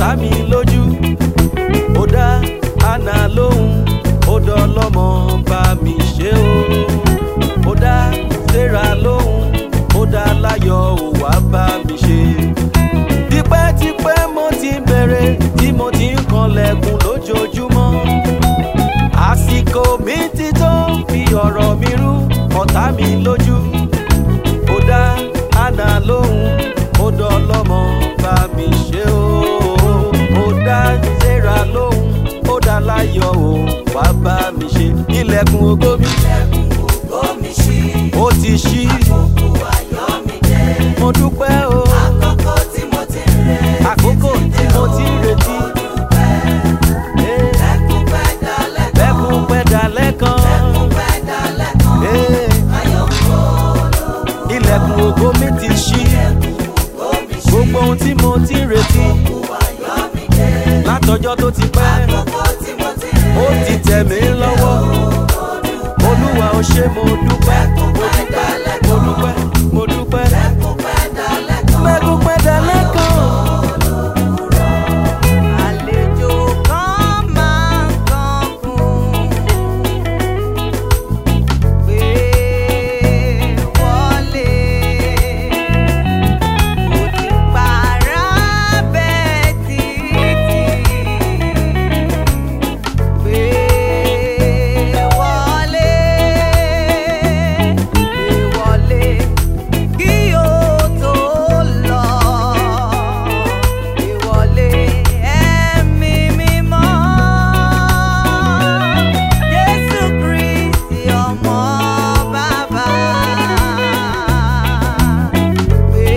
ọ̀tá mi lójú ó dá àná lóhùn ó dọlọ́mọ bá mi ṣe o ó dá sarah lóhùn ó dá láyọ̀ ó wá bá mi ṣe tipẹ́tipẹ́ mo ti bẹ̀rẹ̀ tí mo ti ń kanlẹ̀kùn lójoojúmọ́ àsìkò mi ti tó fi ọ̀rọ̀ mi rú ọ̀tá mi lójú ó dá àná lóhùn ó dọlọ́mọ bá mi ṣe o ó dá sarah lóhùn ó dá láyọ̀ ó wá bá mi ṣe ilẹ̀kùn ògo mi Omi ṣí, ó ti ṣí òkú ayọ̀ mi dé. mo dúpẹ́ o Àkókò tí mo ti ń retí àkókò tí mo ti ń retí Eh, Lẹ́kùn pẹ́ dalẹ̀ kan. bẹ́kún pẹ́ dalẹ́ kan Lẹ́kùn pẹ́ dalẹ̀ kan. Eh, Ayọ̀ ń bọ̀ ilẹ̀kùn ògo mi ti ṣí omi ṣí, gbogbo ohun tí mo ti ń retí òkú ayọ̀ mi dé. látọjọ́ tó ti pẹ́ Àkókò tí mo ti ń ó ti tẹ̀ mí lọ́wọ́ olúwa ó ṣe mo dúpẹ́ mo dúpẹ́ mo dúpẹ́ mo dúpẹ́ Lẹ́kùn pẹ́ dalẹ̀ kan. bẹ́kún pẹ́ dalẹ́ kan. Àlejò kan máa ń kankun pé wọlé. Mo ti pààrà bẹ́ẹ̀ títí pé wọlé. Pé wọlé kí o tó lọ. Ìwọlé ẹ̀mí mímọ́. Jésù Kristi ọmọ bàbá. Pé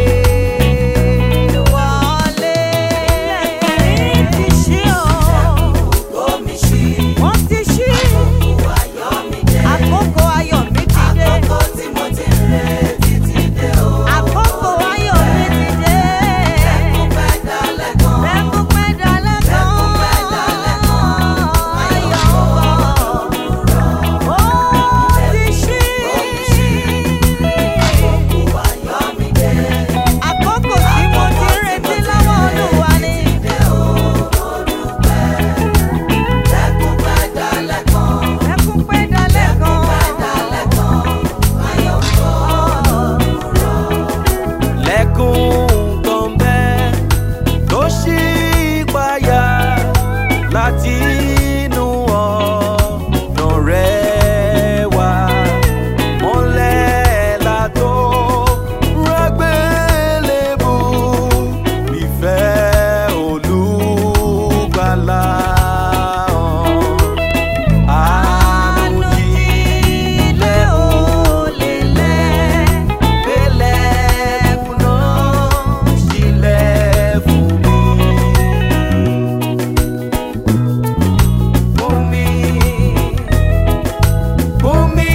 wọlé. Ilẹ̀kùn ti ṣí o. Omi ṣí, Wọ́n ti ṣí. òkú ayọ̀ mi dé. Àkókò ayọ̀ mi ti dé. Àkókò tí mo ti ń retí ti dé o. Àkókò ayọ̀ mi ti dé. Lẹ́kùn pẹ́ dalẹ̀ kan. Lẹ́kùn pẹ́ dalẹ́ kan. Lẹ́kùn pẹ́ dalẹ̀ kan. Ayọ̀ ń bọ̀. Ó ti ṣí. Òkú ayọ̀ mi dé. Àkókò tí mo ti ń retí lọ́wọ́ Olúwa ni. Dé o, mo dúpẹ́. Lẹ́kùn pẹ́ dalẹ̀ kan. Lẹ́kùn pẹ́ dalẹ́ kan. Dalẹ̀ kan. Ayọ̀ ń bọ̀. lẹ́kùn kan bẹ́ẹ̀ tó ṣí payá láti inú ọ̀nà rẹ̀ wá mọ́lẹ̀ látó rágbélébù ìfẹ́ olùgbàlà hàn. Ànújílẹ̀ ò lè lẹ́ pẹ̀lẹ́kùn náà sílẹ̀ fún mi. Fún mi, fún mi,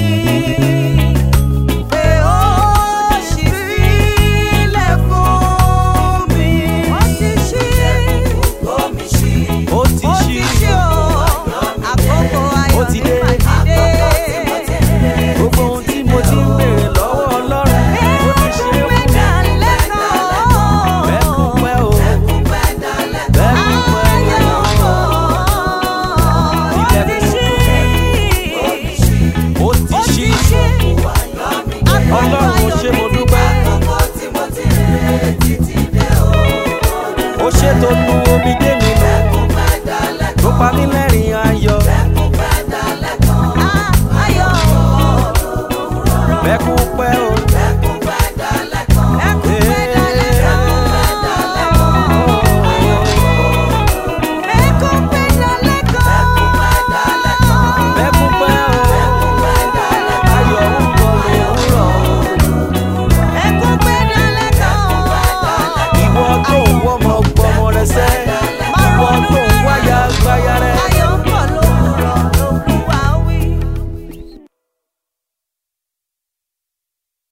Pé ó ṣí sílẹ̀ fún mi. Ó ti ṣí. Omi ṣí, ó ti Ó ṣí. ti ṣí o. Àkókò ayọ̀ Ó ti mi dé. mà ti dé. Gbogbo ohun tí mo ti ń béèrè lọ́wọ́ Ọlọ́run, ó ti ṣe é fún mi. Bẹ́kún pẹ́ o, lẹ́kùn pẹ́ dalẹ̀ kan. bẹ́kún pẹ́ o. Ó ti ṣí. Ọlọ́run ṣé mo dúpẹ́. Àkókò tí mo ti ń retí ti dé o. Ó ṣètò nu omi dé mi nù. Lẹ́kùn pẹ́ dalẹ̀ Tó pa mí lẹ́rìn ayọ̀. Lẹ́kùn pẹ́ dalẹ̀ kan. Bẹ́kún